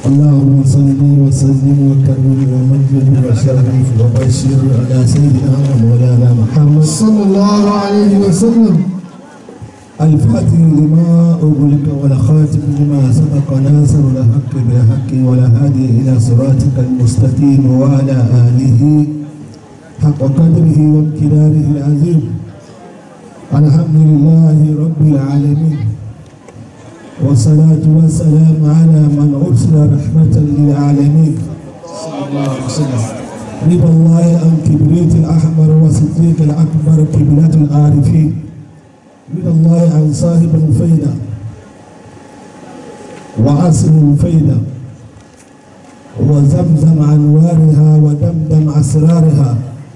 اللهم صل وسلم وكرم ومجد وشرف وبشر على سيدنا ومولانا محمد صلى الله عليه وسلم الفاتح لما أغلق والخاتم لما سبق ناصر الحق بالحق والهادي إلى صراطك المستقيم وعلى آله حق قدره وامتداره العظيم الحمد لله رب العالمين والصلاة والسلام على من أرسل رحمة للعالمين صلى الله عليه وسلم رضا الله عن كبريت الأحمر وصديق الأكبر قبلة العارفين رضا الله عن صاحب الفيدة وعصر الفيدة وزمزم أنوارها ودمدم أسرارها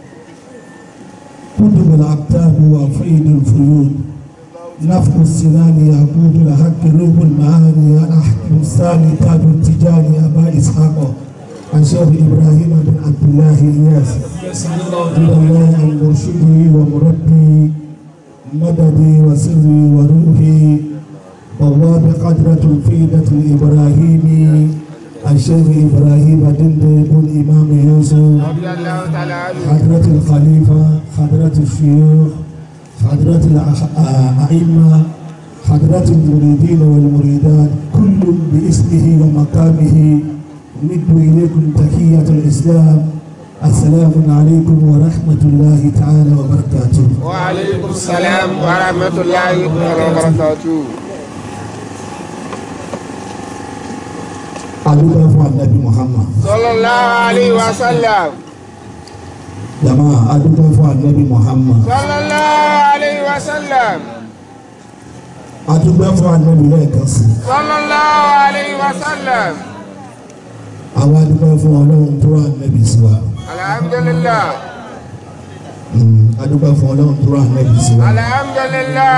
كتب الأكتاب وفيد الفيود نفخ السنان يقود الحق روح المعاني الأحكم الثاني تاج التجاني أبا إسحاق عن شيخ إبراهيم بن عبد الله إياس رضي الله عن مرشدي ومربي مددي وسري وروحي بواب قدرة الفيدة الإبراهيمي الشيخ إبراهيم دند بن إمام يوسف رضي الله تعالى عنه حضرة الخليفة حضرة الشيوخ حضرة الأئمة حضرة المريدين والمريدات كل باسمه ومقامه نمد إليكم تحية الإسلام السلام عليكم ورحمة الله تعالى وبركاته وعليكم السلام ورحمة الله وبركاته أدوبة فún النبي محمد صلى الله عليه وسلم جماعة أدوبة fún النبي محمد صلى الله عليه وسلم أدوبة fún النبي lẹ́ẹ̀kan sí صلى الله عليه وسلم àwọn adúpẹ́ fún ọlọ́run tó wà nẹ́bí sí wa الحمد لله Mm, adúpẹ́ fún ọlọ́run tó wà nẹ́bí sí wa الحمد لله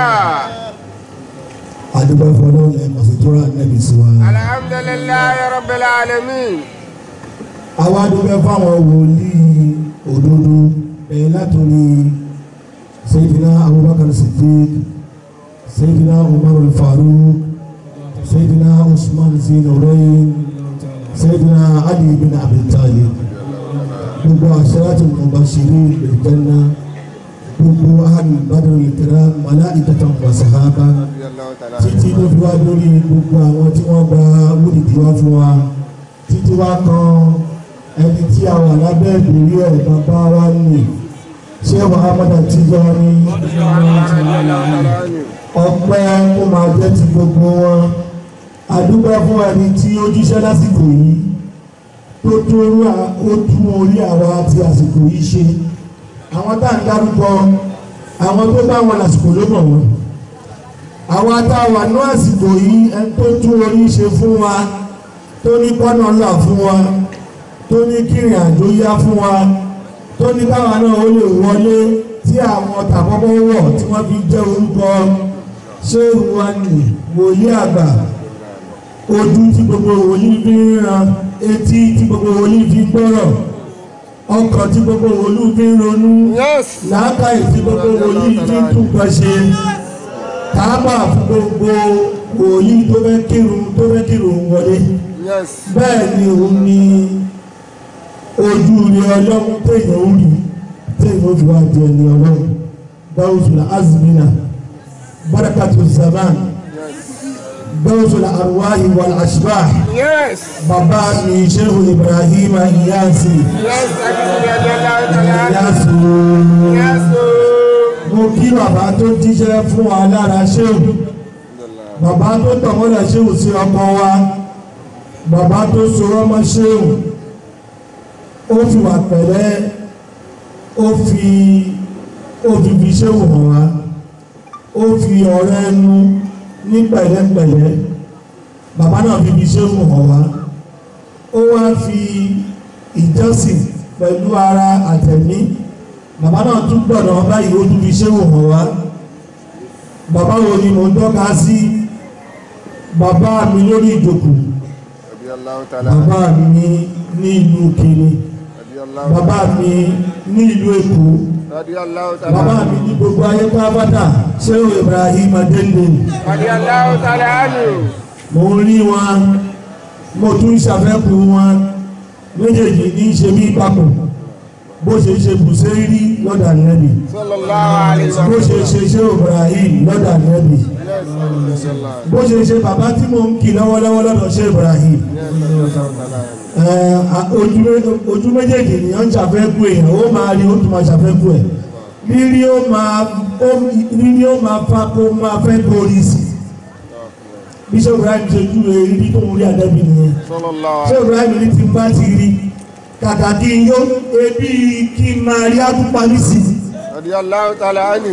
adúpẹ́ fún ọlọ́run lẹ́ẹ̀mọ̀sí tó wà nẹ́bí sí wa. الحمد لله رب العالمين àwọn adúpẹ́ fún àwọn wòlíì òdodo bẹ̀rẹ̀ látòrí Sayyidina Abubakar Siddiq Sayyidina Umar al-Faruq Sayyidina Usman Zinurain Sayyidina Ali bin Abi Talib gbogbo àṣẹ́láti mubashirin bil janna gbogbo ahli Badr al-kiram malaikatan wa sahaba رضي الله تعالى عنه títí tó fi wá lórí gbogbo àwọn tí wọ́n gba wúdìdí wá fún wa títí wá kan ẹni tí a wà lábẹ́ ìbéèrè ẹ̀ bàbá wa nì ṣé Muhammad Tijani ọpẹ́ kó máa jẹ́ ti gbogbo wọn àdúgbò fún ẹni tí ó jíṣẹ́ lásìkò yìí tó tó rú à- ó tún orí àwa ti àsìkò yìí ṣe àwọn tá à ń dárúkọ àwọn tó bá wọn lásìkò ló mọ̀ wọn àwọn atáwà ní àsìkò yìí ẹni tó tún orí ṣe fún wa tó ní kọ́nà ńlá fún wa tó ní kírìn àjò yá fún wa tó ní káwa náà ó lè wọlé tí àwọn tàkọ́kọ́ wọ̀ tí wọ́n fi jẹ́ orúkọ ṣé wa nì wòye àgbà ojú tí gbogbo wòlíì fi ń ran etí tí gbogbo wòlíì fi ń gbọ́rọ̀ ọkàn tí gbogbo wòlíì fi ń ronú Yes. làákàyè tí gbogbo wòlíì fi ń tún nǹkan ṣe káàbà fún gbogbo wòlíì tó fẹ́ kírun tó fẹ́ kírun wọlé Yes. bẹ́ẹ̀ ni òun ni ojú rí ọlọ́run téèyàn ó rí téèyàn ó fi wá di ẹni ọlọ́run dáwùsùlà azmina barakatu zaman dáwùsùlà arwahi wal ashbah Yes. bàbá mi shehu ibrahim iyasi Yes. رضي الله تعالى عنه iyasi Yes. mo kí bàbá tó jíṣẹ́ fún wa lára shehu bàbá tó tọ̀mọ́lẹ̀ shehu sí ọkọ wa bàbá tó sorọ́ mọ́ shehu ó fi wà pẹ̀lẹ́ ó fi ó fi fi shehu hàn wá ó fi ọ̀rẹ́ ẹnu ní pẹ̀lẹ́pẹ̀lẹ́ bàbá náà fi fi shehu hàn wá ó wá fi ìjọsìn pẹ̀lú ara àtẹ̀mí bàbá náà tún gbọ́dọ̀ báyìí ó tún fi ṣéwò hàn wá bàbá wo ni mo ń tọ́ka sí bàbá mi lórí ìjòkó رضي الله تعالى عنه bàbá mi ní ní ìlú Kìnì رضي الله bàbá mi ní ìlú Èkó رضي الله تعالى bàbá عنه mi ní gbogbo ayé pápátá ṣéwò Ibrahim Adélé رضي الله تعالى عنه mo ń rí wọn mo tún ṣàfẹ́kù wọn méjèèjì ní í ṣe mí papọ̀ bó ṣe ṣe bùsẹ́rí lọ́dà nẹ́bì sallallahu alayhi wa bó ṣe ṣe ṣe Ibrahim lọ́dà nẹ́bì Yes, sallallahu. bó ṣe ṣe bàbá tí mo ń kì lọ́wọ́lọ́wọ́ lọ́dọ̀ ṣe Ibrahim Yes, sallallahu. Ẹ, a- ojú mé- ojú méjèèjì nìyàn ń ṣàfẹ́kù èèyàn ó máa rí ó tún máa ṣàfẹ́kù ẹ̀ rírí ó máa ó- rírí ó máa fa kó máa fẹ́ kórìí sí bíṣọ́ Ibrahim ṣe jú rírí tó ń rí àdẹ́bì nìyẹn Sallallahu ṣé Ibrahim ní ti bá ti rí kàkà kí n yó ebi kí n máa rí àtúpa ní sí radiyallahu ta'ala anhu.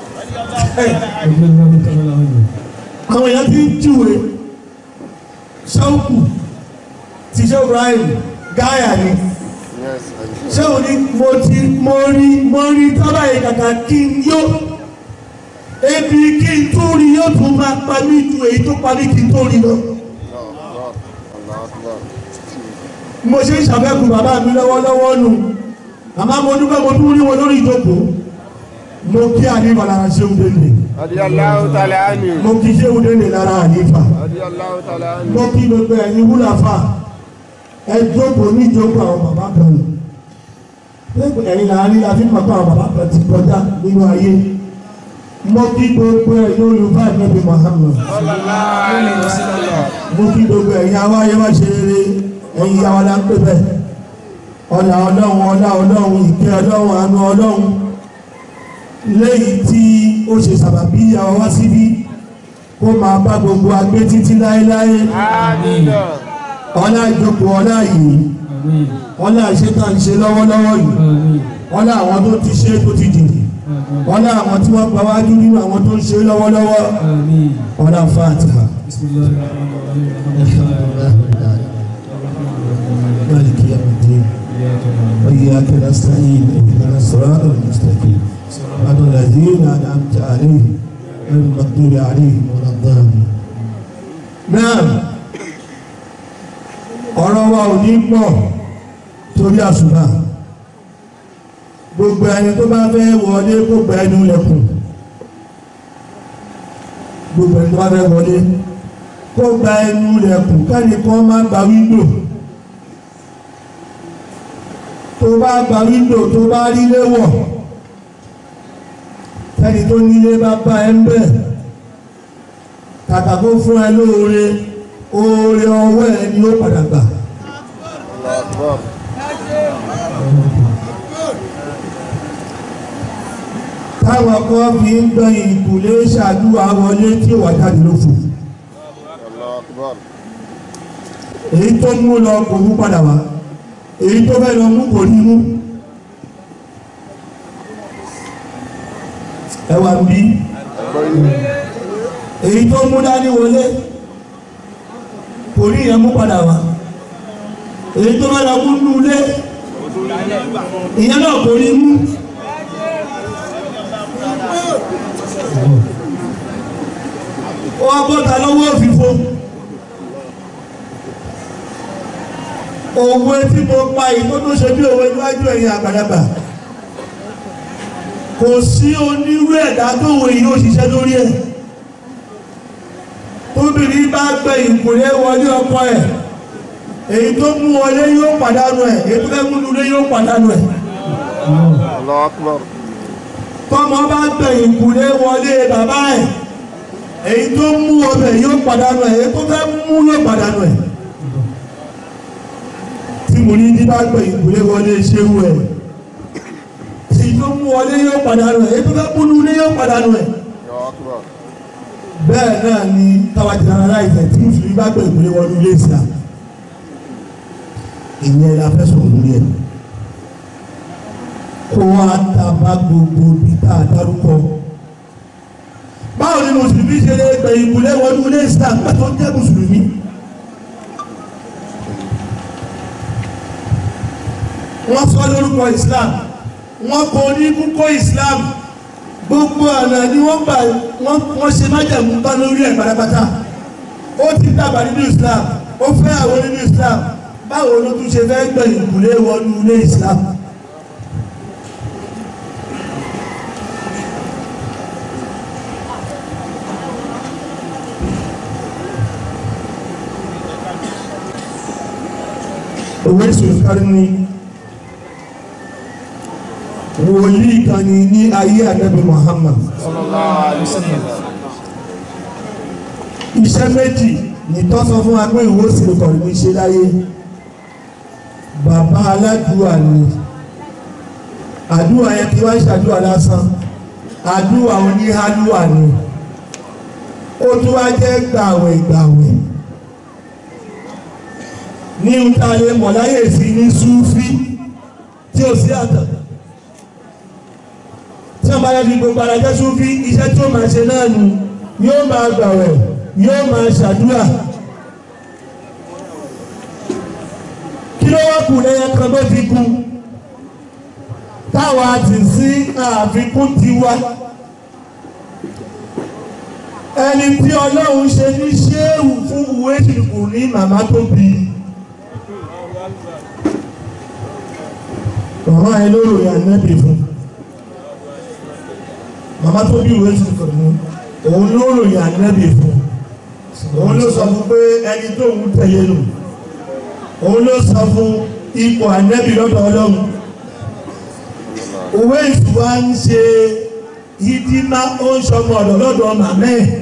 àwọn èèyàn ti ń júwe ṣọ́ọ̀kù ti ṣé Ibrahim gáyà ni Yes, ṣé o ní mo ti mo rí mo rí tábà yìí kàkà kí n yó ebi kí n tó rí yóò tún máa pa mí ju èyí tó pa mí kí n tó rí lọ. Allah Akbar. Allah Akbar. mo ṣe ń ṣàfẹ́kù bàbá mi lọ́wọ́lọ́wọ́ nù àmọ́ mo dúpẹ́ mo tún rí wọn lórí ìjókòó mo kí àníbà lára ṣéun délé radiyallahu ta'ala anhu. mo kí ṣéun délé lára àníbà radiyallahu ta'ala anhu. mo kí gbogbo ẹ̀yin wúlàfà ẹ jókòó ní ìjókòó àwọn bàbá kan nù lẹ́gbẹ̀ẹ́ ẹ̀yin láàrin la fi pàpà àwọn bàbá kan ti kọjá nínú ayé mo kí gbogbo ẹ̀yin olùfà ìnẹ́bí Muhammad sallallahu alayhi wa sallam. mo kí gbogbo ẹ̀yin awáyé wá ṣe rere ẹ̀yin yàwó la ń pè bẹ́ẹ̀ ọ̀là ọlọ́run ọlá ọlọ́run ìkẹ́ ọlọ́run àánú ọlọ́run lẹ́yìn tí ó ṣe sàbàbí ìyàwó wá síbí kó máa bá gbogbo agbé títí láéláé Amina. ọlá ìjókòó ọlá yìí ọlá ìṣẹ́ta ń ṣe lọ́wọ́lọ́wọ́ yìí ọlá àwọn tó ti ṣe tó ti dìde ọlá àwọn tí wọ́n gbáwájú nínú àwọn tó ń ṣe lọ́wọ́lọ́wọ́ ọlá Fatiha. مالك يوم الدين وإياك نستعين اهدنا الصراط المستقيم صراط الذين أنعمت عليهم غير المغضوب عليهم ولا الضالين نعم ọ̀rọ̀ wa ò ní pọ̀ torí àṣùbà gbogbo ẹni tó bá fẹ́ wọlé kó gba ẹnu lẹ́kùn gbogbo ẹni tó bá fẹ́ wọlé kó gba ẹnu lẹ́kùn káni kan má gba wíńdò tó bá gba wíńdò tó bá rí léwọ̀ tẹ́ni tó nílé bá bá ẹ ń bẹ̀ kàkà kó fún ẹ lóore oore ọwọ́ ẹ ni ó padà gbà Allah Akbar. táwọn kan fi ń gbẹ̀yìn ìkùlé ṣàdúrà wọlé tí ó wà jáde lófo Allah Akbar. èyí tó mú lọ kò mú padà wá èyí tó fẹ́ lọ mú kò ní mú ẹwà ń bí Ẹgbẹ́ yìí. èyí tó mú dání wọlé kò ní ìyẹn mú padà wá èyí tó fẹ́ lọ mú nú ilé ìyẹn náà kò ní mú ó wá bọ́ta lọ́wọ́ òfìfo òwe tí mo pa ìtó tó ṣe bí òwe níwájú ẹ̀yìn àgbàlagbà kò sí onírú ẹ̀dá tó wò yìí ó ṣiṣẹ́ lórí ẹ̀ tóbìnrin bá gbẹ ìkùnlé wọlé ọkọ ẹ̀ èyí tó mú wọlé yóò pàdánù ẹ̀ èyí tó fẹ́ mú lulẹ̀ yóò pàdánù ẹ̀ Allah Akbar. tọ́mọ bá gbẹ ìkùnlé wọlé bàbá ẹ̀ èyí tó mú ọbẹ̀ yóò pàdánù ẹ̀ èyí tó fẹ́ mú yóò pàdánù ẹ̀ tí mo ní ní bá gbẹ ìkùnlé wọlé ṣéwú ẹ̀ èyí tó mú wọlé yóò pàdánù ẹ̀ èyí tó fẹ́ mú lulẹ̀ yóò pàdánù ẹ̀ Allah Akbar. bẹ́ẹ̀ náà ni káwájú ara láìsẹ̀ tí mùsùlùmí bá gbẹ ìkùnlé wọlé ilé ìsìlá ìyẹn la fẹ́ sọ̀rọ̀ lórí ẹ̀ kó wá ta bá gbogbo bí tá a dárúkọ báwo ni mùsùlùmí ṣe lè gbẹ ìkùnlé wọlé ilé ìsìlá pẹ̀tọ́ jẹ́ mùsùlùmí wọ́n sọ lórúkọ Islam wọ́n kọ ní kúkọ Islam gbogbo ọ̀nà ni wọ́n gbà wọ́n wọ́n ṣe májàmú bá lórí ẹ̀ pátápátá ó ti dàgbà nínú Islam ó fẹ́ àwọn nínú Islam báwo ló tún ṣe fẹ́ gbẹ̀yìn ìkùlé wọnú ilé Islam òwe sòkárí ni wòlíì kan ní ní ayé ànábì Muhammad iṣẹ́ méjì nìtọ́ sọ fún wa pé ìwé sòkárí ní ṣe láyé bàbá aládùúà ni àdúrà yẹn kí wọ́n ṣàdúrà lásán àdúrà oníhálùwà ni ó tún wá jẹ́ gbàwẹ̀ gbàwẹ̀ ní ìtàlẹ̀ mọ̀láyè sí ní súfí tí ó sí àtọ̀ tí wọ́n bá yẹ fi gbogbo ara jẹ́ súfí iṣẹ́ tí ó máa ṣe náà nù yóò máa gbàwẹ̀ yóò máa ṣàdúrà kí ló wá kù lẹ́yìn kan tó fi kú táwa ti sí àfikún tiwa ẹni tí ọlọ́run ṣe ní ṣéèwù fún ìwé ìṣìkù ní màmá tó bí màmá ẹ lóró ya nẹ́bì fún màmá tó bí ìwé ìṣìkù ní òun lóró ya nẹ́bì fún òun ló sọ fún pé ẹni tó ń tẹ̀lé nù òun ló sọ fún ipò ànẹ́bì lọ́dọ̀ ọlọ́run òwe ìṣùwà ń ṣe ìdímá ó ń ṣọmọ ọ̀dọ̀ lọ́dọ̀ màmẹ́ ẹ̀.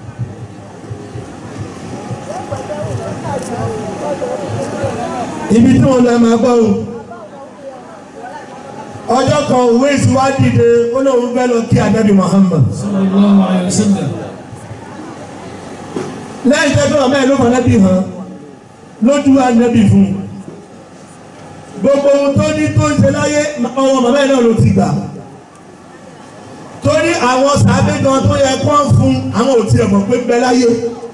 ibi tí wọ́n lọ máa gbọ́ ohun ọjọ́ kan òwe ìṣùwà dìde ó lóun fẹ́ lọ kí Ànábì Muhammad sallallahu alayhi wa sallam lẹ́yìn tẹ́gbẹ́ ọmọ ẹ̀ ló mọ̀ lẹ́bí hàn lójú Ànábì fún un gbogbo ohun tó ní tó ń ṣe láyé ọwọ́ màmá ẹ̀ náà ló ti gbà torí àwọn sàábé gan tó yẹ kó ń fún àwọn òtí ẹ̀mọ̀ pé bẹ láyé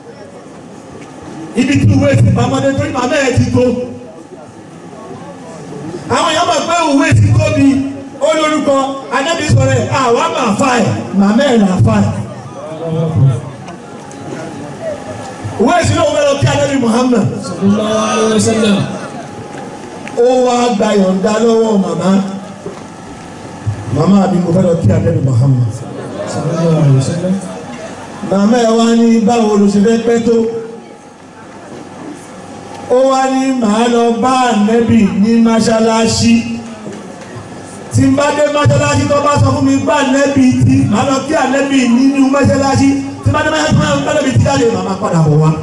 ibi tí ìwé ti pamọ́dé torí màmá ẹ̀ ti tó àwọn èèyàn mọ̀ pé ìwé ti tóbi ó lórúkọ anábì sọ̀rọ̀ ẹ̀ àwa máa fa ẹ̀ màmá ẹ̀ là fa ẹ̀ ìwé ìsìnkú òun lọ kí anábì Muhammad sallallahu alayhi wa sallam ó wá gba yọ̀ǹda lọ́wọ́ màmá màmá mi mo fẹ́ lọ kí anábì Muhammad sallallahu alayhi wa sallam màmá ẹ wá ní báwo ló ṣe fẹ́ pẹ́ tó ó wá ní màá lọ bá ànẹ́bì ní mọ́ṣáláṣí tí n bá dé mọ́ṣáláṣí tó bá sọ fún mi bá ànẹ́bì tí màá lọ kí ànẹ́bì nínú mọ́ṣáláṣí tí n bá dé mọ́ṣáláṣí tó bá ànẹ́bì tí jáde màmá padà bọ̀ wá.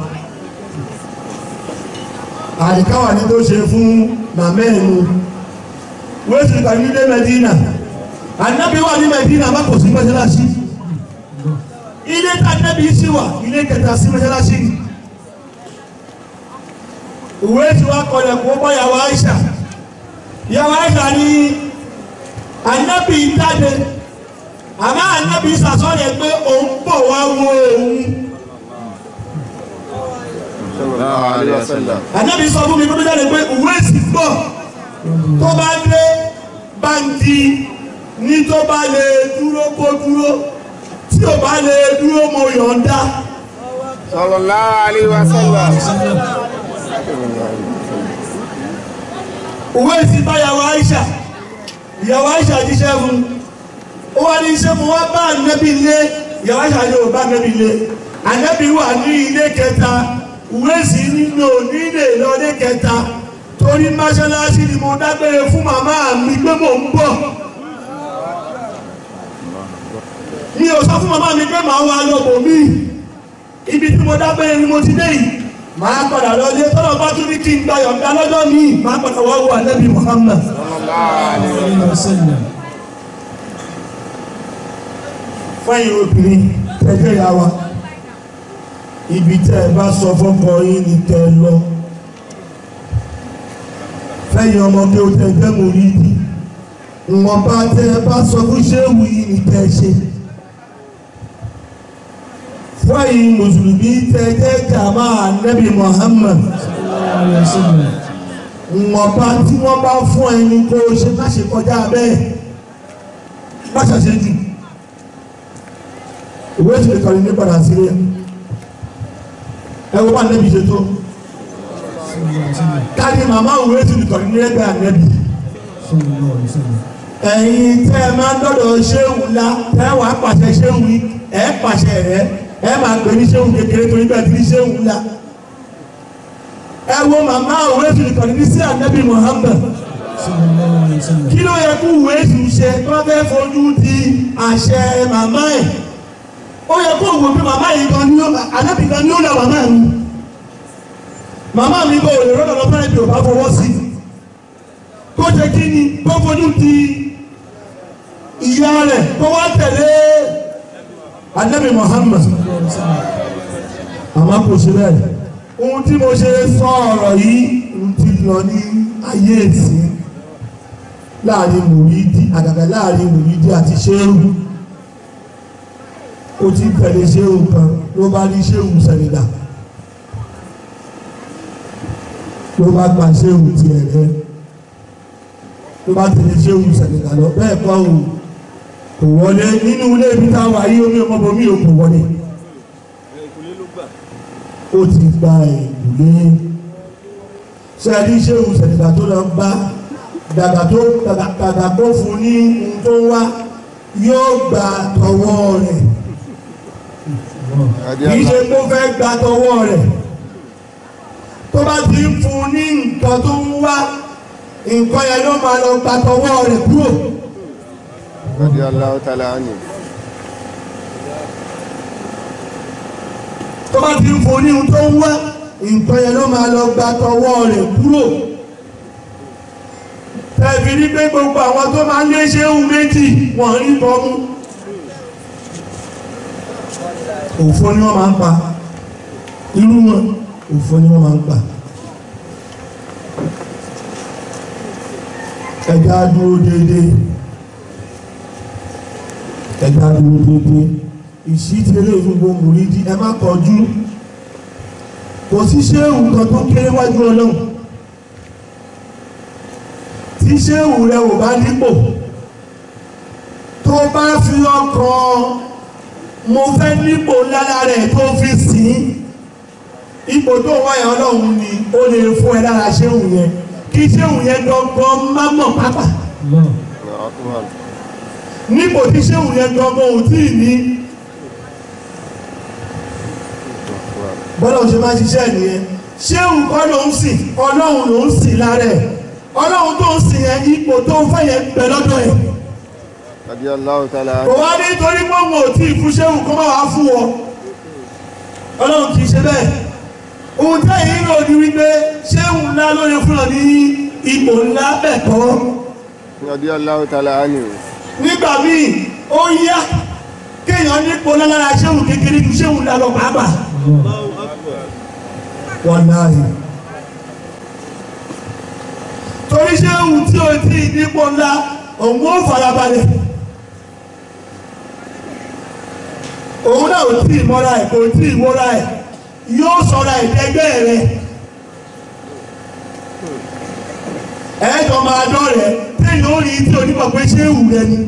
àdìkáwà ní tó ṣe fún màmá ẹ̀ nu wéṣù kàmí dé Mẹ́dínà ànẹ́bì wà ní Mẹ́dínà má kò sí mọ́ṣáláṣí ilé tàbí sí wà ilé kẹta sí mọ́ṣáláṣí ìwé tí wá kọlẹ̀ kó bọ́ yàwó Aisha yàwó Aisha ní anábì jáde àmọ́ anábì sàsọ́yẹ̀ pé òun bọ̀ wá wo òun sallallahu alayhi wa sallam. anábì sọ fún mi kó tó jáde pé ìwé sì bọ̀ tó bá dé báńkì ní tó bá lè dúró kó dúró tí ò bá lè dúró mo yọ̀ǹda. sallallahu alayhi wa sallam. òwe sì bá yàwó Aisha ìyàwó Aisha jíṣẹ́ fún ó wá ní iṣẹ́ mo wá bá ànábì lé ìyàwó Aisha ní ò bá ànábì lé ànábì wà ní ilé kẹta òwe sì nínú onílé lọ́lé kẹta torí mọ́ṣáláṣí ni mo dágbére fún màmá mi pé mò ń bọ̀ mi ò sọ fún màmá mi pé màá wá lọ́bọ̀ mi ibi tí mo dágbére ni mo ti dé yìí máa padà lọ lé tọ́lọ̀ bá tún ní kí n gba yọ̀ǹda lọ́jọ́ mi máa padà wá wo ànábì Muhammad alayhi wa sallam fẹ́yìn obìnrin tẹ́jẹ́ ya wa ibi tẹ́ ẹ bá sọ fọ́kọ yín ni tẹ́ ẹ lọ fẹ́yìn ọmọ bí o tẹ́ jẹ́ mo rí di ìwọ̀n bá tẹ́ ẹ bá sọ fún ṣéwù yìí ni tẹ́ ẹ ṣe fẹ́yìn mùsùlùmí tẹ́ jẹ́ jàmá ànábì Muhammad sallallahu alayhi wa sallam ìwọ̀n bá tí wọ́n bá fún ẹni kó o ṣe má ṣe kọjá bẹ́ẹ̀ má ṣàṣe jù ìwé ìṣèlú kan ní padà sílé ẹ wo bá nẹ́bí ṣe tó káàdì màmá ìwé ìṣèlú kan ní ẹgbẹ́ ànẹ́bí sallallahu alayhi wa sallam ẹ̀yin tẹ́ ẹ máa ń dọ́dọ̀ ṣéwù ńlá tẹ́ ẹ wà á pàṣẹ ṣéwù yìí ẹ pàṣẹ rẹ ẹ máa pè ní ṣéwù kékeré torí bẹ́ẹ̀ ti ní ṣéwù ńlá ẹ wo màmá òwe fìlìkọ̀nì ní sí ànábì Muhammad sallallahu alayhi wa sallam kí ló yẹ kó òwe sùn ṣe tó fẹ́ fojú di àṣẹ màmá ẹ̀ ó yẹ kó wò pé màmá yìí kan ní ó ànábì kan ní ó là màmá mi màmá mi kò lè rọ́nà lọ fẹ́rẹ̀ bí ò bá fọwọ́ sí kó jẹ kí ni kó fojú di ìyá rẹ̀ kó wá tẹ̀lé ànábì Muhammad sallallahu alayhi wa sallam àmọ́ kò ṣe bẹ́ẹ̀ ohun tí mo ṣe sọ ọ̀rọ̀ yìí ohun tí lọ ní ayé ìsìn láàrin mùrídí àgàgà láàrin mùrídí àti ṣéhù ó ti tẹ̀lé ṣéhù kan ló bá ní ṣéhù sẹ̀lẹ̀dà ló bá gba ṣéhù tiẹ̀ rẹ ló bá tẹ̀lé ṣéhù sẹ̀lẹ̀dà lọ bẹ́ẹ̀ kọ́ ò kò wọlé nínú ilé ibi táwa yìí omi ọmọbọmí ò kò wọlé ó ti gba ìlúlé ṣe ní ṣéhùn sẹ̀dìgbà tó lọ bá dàgbà tó dàgbà tó fún ní ohun tó wá yóò gba tọwọ́ rẹ̀ kì í ṣe kó fẹ́ gba tọwọ́ rẹ̀ tó bá ti ń fún ní nǹkan tó ń wá nǹkan yẹn ló máa lọ gba tọwọ́ rẹ̀ kúrò رضي الله تعالى عنه tó bá ti ń fún ní ohun tó ń wá nǹkan yẹn ló máa lọ gba tọwọ́ rẹ̀ kúrò tẹ̀bí ní pé gbogbo àwọn tó máa ń lé ṣéhùn méjì wọ́n rí bọ́mú òfò ni wọ́n máa ń pa irú wọn òfò ni wọ́n máa ń pa ẹja dúró déédéé ẹja dúró déédéé ìṣítẹ́lẹ̀ gbogbo mùrídí ẹ má kọjú kò sí ṣéhùn kan tó kéré wájú ọlọ́run tí ṣéhùn rẹ ò bá nípò tó bá fi ọkàn mo fẹ́ nípò lára rẹ̀ tó fi sìn ipò tó wáyà ọlọ́run ni ó lè fún ẹ lára ṣéhùn yẹn kí ṣéhùn yẹn gangan má mọ̀ pápá Allah الله أكبر nípò tí ṣéhùn yẹn gangan ò tí ì ní bọ́lá òṣè máa ṣiṣẹ́ nìyẹn ṣéhùn kọ́ ló ń sìn ọlọ́run ló ń sìn lára ẹ̀ ọlọ́run tó ń sìn yẹn ipò tó ń fẹ́ yẹn bẹ̀ lọ́dọ̀ ẹ̀ رضي الله تعالى kò عنه wá ní torí pé òun ò tí ì fún ṣéhùn kó má wàá fún ọ ọlọ́run kì í ṣe bẹ́ẹ̀ ohun tẹ́yìn ń rò ní wípé ṣéhùn ńlá ló yẹ fún ọ ní ipò ńlá bẹ̀ kọ́ رضي الله تعالى عنه nígbà míì ó yá kéèyàn nípò lára ṣéhùn kékeré ju ṣéhùn ńlá lọ pàápàá wàláhì torí ṣéhùn tí o tí ì nípò ńlá òun ó farabalẹ̀ òun náà ò tí ì mọ́ra ẹ̀ kò tí ì mọ́ra ẹ̀ yóò sọ̀rọ̀ ẹ̀dẹ́gbẹ́ rẹ̀ ẹ̀ẹ́dọ̀ máa dọ́rẹ̀ téèyàn ó rí tí onímọ̀ pé ṣéhùn rẹ̀ ni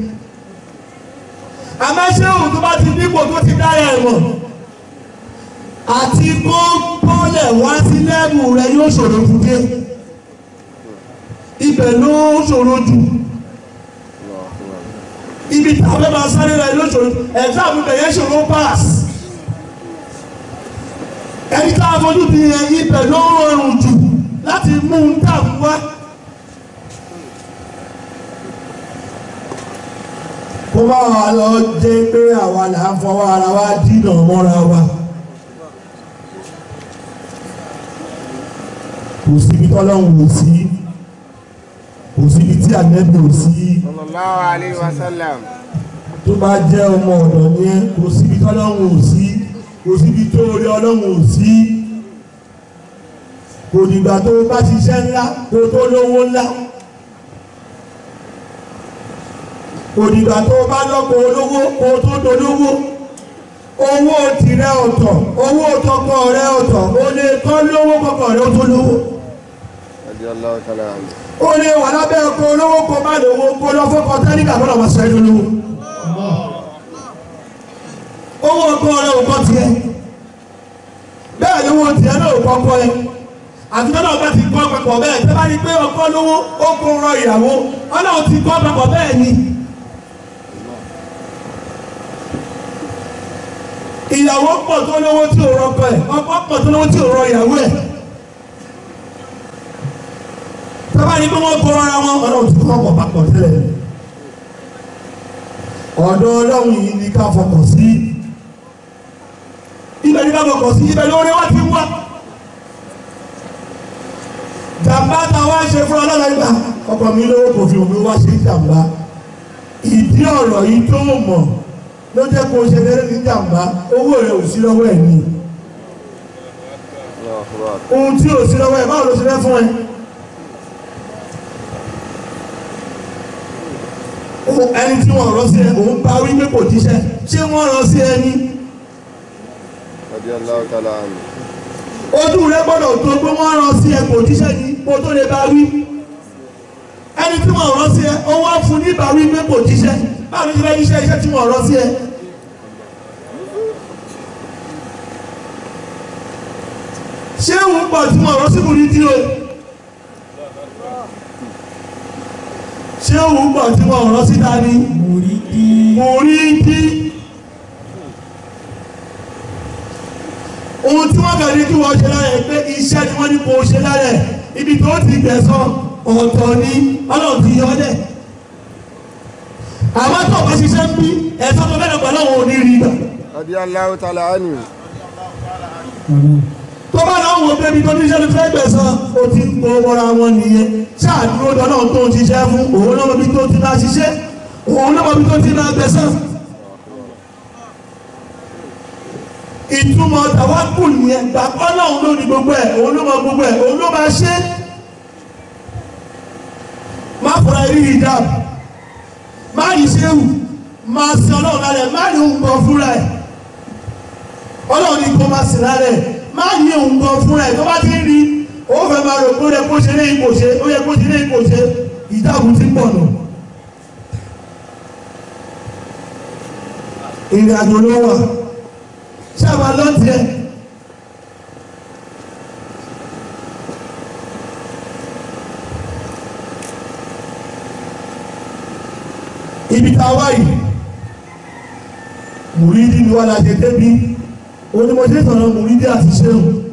àmọ́ ṣéhùn tó bá ti nípò tó ti dára ẹ̀ mọ̀ àti kó bọ́lẹ̀ wá sí lẹ́bù rẹ̀ yóò ṣòro jù dé ibẹ̀ ló ṣòro jù الله أكبر ibi tí a fẹ́ máa sáré rẹ̀ ló ṣòro ẹ̀fẹ́ mi bẹ̀yẹ ṣòro pass ẹni tá a fojú di yẹn ibẹ̀ ló rọrùn jù láti mú un dàrú wá. kó má wàá lọ jẹ́ pé àwa là ń fọwọ́ ara wa dínà mọ́ra wa. kò síbi tọ́lọ́hún ò sí kò síbi tí ànẹ́bí ò sí صلى الله عليه وسلم tó bá jẹ́ ọmọ ọ̀dọ̀ ní ẹ́ kò síbi tọ́lọ́hún ò sí kò síbi tó orí ọlọ́hún ò sí kò dìgbà tó bá ṣiṣẹ́ ńlá kó tó lówó ńlá kò dìgbà tó bá lọ́pọ̀ olówó kó tó dolówó owó tìrẹ ọ̀tọ̀ owó tọkọ rẹ ọ̀tọ̀ o lè kọ́ lówó kọkọ rẹ ó tó lówó رضي الله تعالى عنه ó lè wà lábẹ́ ọkọ̀ olówó kó má lówó kó lọ fọ́kọ tẹ́líkà fọ́nà wọn sọ ẹ́ lólówó owó ọkọ̀ rẹ ò kọ́ tiẹ̀ bẹ́ẹ̀ ni owó tiẹ̀ náà ò kọ́kọ́ ẹ àti tọ́lá ọba ti kọ́ papọ̀ bẹ́ẹ̀ tẹ́ bá rí pé ọkọ lówó ó kó rọ ìyàwó ọlọ́run ti kọ́ papọ̀ bẹ́ẹ̀ ni ìyàwó pọ̀ tó lówó tí ò rọkọ ẹ̀ ọkọ pọ̀ tó lówó tí ò rọ ìyàwó ẹ̀ bá ní pé wọ́n kọ́ ara wọn ọlọ́run ti kọ́ ọkọ̀ papọ̀ tẹ́lẹ̀ ọ̀dọ̀ ọlọ́run yìí ni ká fọkàn sí ibẹ̀ ni ká fọkàn sí ibẹ̀ ni orí wá ti wá jàmbá ta wá ṣe fún ọlọ́run ìgbà ọkọ̀ mi lówó kò fi omi wá ṣe jàmbá ìdí ọ̀rọ̀ yìí tó mọ̀ ló jẹ́ kó o ṣe lérè ní jàmbá owó rẹ̀ ò sí lọ́wọ́ ẹ̀ ní Allahu akbar. ohun tí ò sí lọ́wọ́ ẹ̀ báwo ló ṣe fẹ́ fún ẹ. Ó- ẹni tí wọ́n rán sí ẹ òun bá wí pé kò jíṣẹ́ ṣé wọ́n rán sí ẹ ní. Radiyallahu ta'ala anhu. ojú rẹ gbọ́dọ̀ tó pé wọ́n rán sí ẹ kò jíṣẹ́ ní kó tó lè bá wí. ẹni tí wọ́n rán sí ẹ ó wá fún ní bá wí pé kò jíṣẹ́ báwo ló ṣe fẹ́ jíṣẹ́ iṣẹ́ tí wọ́n rán sí ẹ. ṣé òun pọ̀ tí wọ́n rán sí kùnrin tí o. ṣé òun pọ̀ tí wọ́n rán sí dání. Mùrídí. Mùrídí. ohun tí wọ́n kàn ní kí wọ́n ṣe lára ẹ̀ pé iṣẹ́ ni wọ́n ní kó ṣe lára ẹ̀ ibi tó ti gbẹ̀sán ọ̀tọ̀ ni ọlọ́run ti yọ ọ́ dẹ̀. àwọn tó bá ṣiṣẹ́ ń bí ẹ̀sán tó bẹ̀rẹ̀ pẹ̀lú àwọn òní gbà. Radiyallahu ta'ala anhu. tó bá náà wọ pé ibi tó ní iṣẹ́ ló fẹ́ gbẹ̀sán ó ti ń kó wọra wọn nìyẹn ṣáàdúró dọ́nà tó ń ṣiṣẹ́ fún òun náà mọ ibi tó ti máa ṣiṣẹ́ òun náà mọ ibi tó ti máa gbẹ̀sán. ìtumọ̀ tàwákù nìyẹn gbà ọlọ́run ló ní gbogbo ẹ̀ òun ló mọ gbogbo ẹ̀ òun ló máa ṣe má fọra rí hijab má rí ṣéwù má sin ọlọ́run lálẹ́ má rí òun gan fúnra ẹ̀ ọlọ́run ní kó má sin lálẹ́ má rí òun gan fúnra ẹ̀ tó bá ti rí ó fẹ́ máa rò pé ó yẹ kó ṣe ní ipò ṣe ó yẹ kó ṣe ní ipò ṣe ìjáàbù ti pọ̀ nù. ìrìn àjò ló wà sábà lọ́tì ẹ̀. ibi tá a wá yìí mùrídì ni wà láti débi onímọ̀ṣẹ́ sọ̀rọ̀ mùrídì àti ṣéhùn